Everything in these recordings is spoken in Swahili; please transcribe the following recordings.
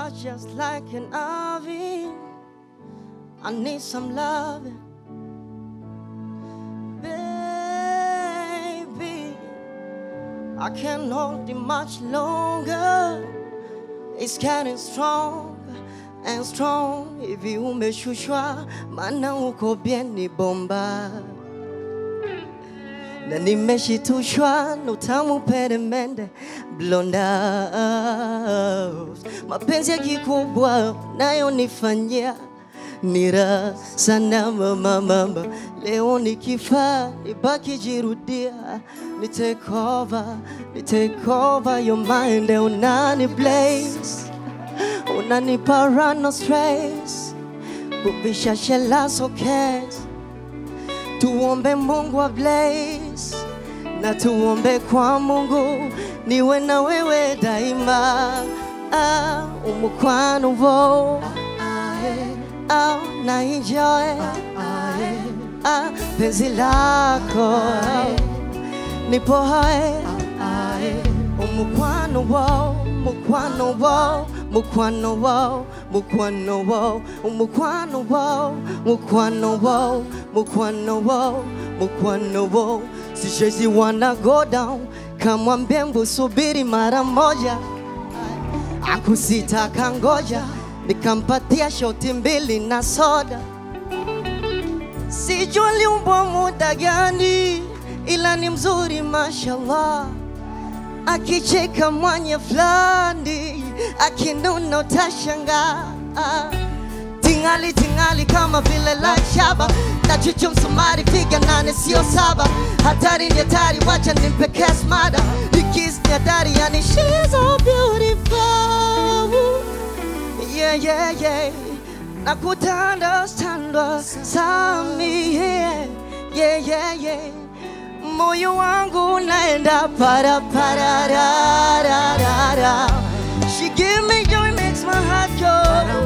heart just like an oven. I need some loving. Baby, I can't hold it much longer. It's getting strong and strong. Hivi umeshushwa, maana uko bien ni bomba na nimeshitushwa na utamu peremende blonda mapenzi ya kikubwa nayo nifanyia ni raha sana mama mama leo nikifaa nibaki jirudia ni take over ni take over your mind unani blaze unanipa run no stress kuvisha shela so case tuombe Mungu wa blaze na tuombe kwa Mungu niwe na wewe daima. Ah, umukwano wo ah, na enjoy ah, penzi lako nipo hai umukwano wo mukwano wo mukwano wo mukwano wo umukwano wo mukwano wo mukwano wo mukwano wo sishezi wanna go down kamwambie mbu subiri mara moja akusita kangoja nikampatia shoti mbili na soda sijua liumbwa muda gani ila ni mzuri mashallah akicheka mwanya fulani akinuna utashangaa tingali tingali kama vile la shaba na chuchu msumari figa nane sio saba hatari ni hatari wacha nimpe kesmada nikis ni hatari yani she's so beautiful yeah yeah yeah nakutanda standwa sami yeah yeah yeah yeah moyo wangu naenda para para ra ra ra ra she give me joy makes my heart go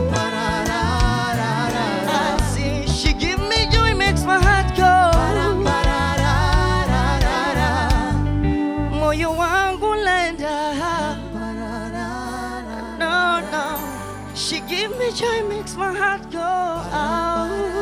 I see she give me joy makes my heart go moyo wangu naenda no no she give me joy makes my heart go out